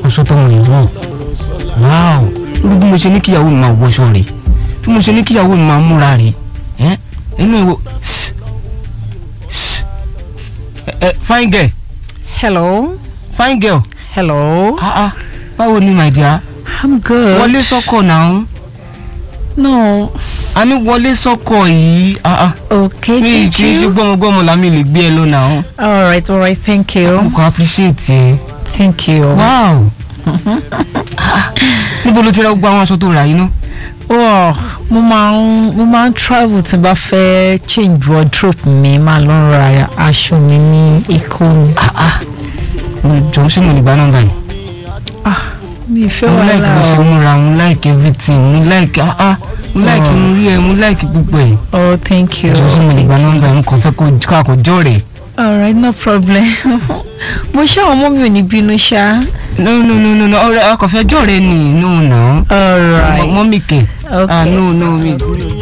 aṣọ tọmọ yìí wọ̀ wáò lórí bí mo ṣe ní kíyàwó mi máa wọṣọ rẹ̀ bí mo ṣe ní kíyàwó mi máa múra rẹ̀ ẹ́ inú ìwọ ẹ fine girl Hello. fine girl Hello. ah ah báwo ni my dear I'm good. wọlé sọ́kọ̀ náà No. a ní wọlé sọ́kọ̀ yìí ah ah Okay. mi Thank kì í ṣe you. gbọ́mọgbọ́mọ làmì lè gbé ẹ lọ náà All right. All right. Thank mo you. kàn appreciate ẹ Thank you. wow Ah, níbo ló ti ra gbogbo àwọn aṣọ tó rà yìí náà. Wow. Mo máa ń mo máa ń travel tí n bá fẹ́ change wardrobe mi máa lọ ra aṣọ mi ní Èkó ni. jọ ṣé mo lè gba nọ́mbà yìí. Ah, mi ì fẹ́ mo like bó ṣe wàhálà o. múra mo like everything mo like ah ah mo like mo rí ẹ mo like gbogbo ẹ. Oh, thank you. jọ ṣé mo lè gba nọ́mbà yìí mo kàn fẹ́ kó kó àkójọ rẹ̀. All right. No problem. mo ṣe àwọn ọmọ mi ò ní bínú ṣá. no no no no no ọ̀rẹ́ akọ̀fẹ́ jọ rẹ ni no na. All right. mọ́mí kẹ̀. ah Okay. no no mi.